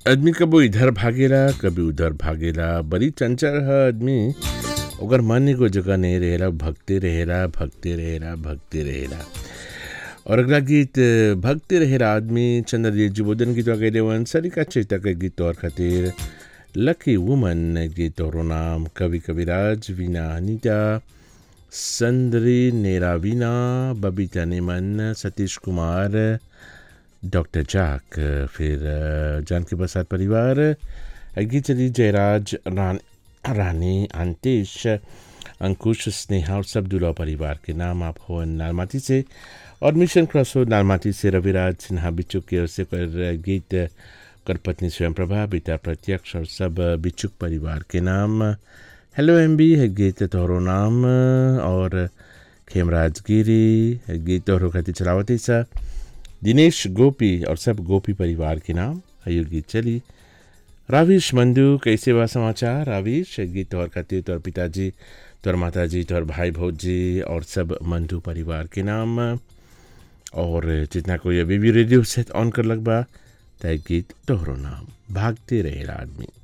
आदमी कबो इधर भागेला कभी उधर भागेला बड़ी चंचल है आदमी ओकर मन एगो जगह नहीं रहेला भगते रहेला भगते रहेला भगते रहेला और अगला गीत भगते रहेला आदमी चंद्रजीत जुबोधन गीत गए वन सरिका चेता के गीत और खातिर लकी वुमन गीत और नाम कवि कविराज वीना अनीता संद्री नेरा वीना बबीता नेमन सतीश कुमार डॉक्टर जाक फिर जानकी प्रसाद परिवार गीत चली जयराज रान, रानी अंतेश अंकुश स्नेहा और सब दुला परिवार के नाम आप हो नालमाती से और मिशन क्रॉस हो नालमाती से रविराज सिन्हा बिचुक की ओर से कर गीत कर पत्नी स्वयं प्रभा बेटा प्रत्यक्ष और सब बिचुक परिवार के नाम हेलो एम बी है गीत तोहरो नाम और खेमराज गिरी है गीत तोहरो खाती चलावती सा दिनेश गोपी और सब गोपी परिवार के नाम आयु गीत चली राविश मंदू कैसे बा समाचार राविश गीत तोहर खातिर तोहर पिताजी तोहर माताजी तोहर भाई भौजी और सब मंदू परिवार के नाम और जितना कोई अभी भी रेडियो सेट ऑन कर लग बा तय गीत तोहरो नाम भागते रहेला आदमी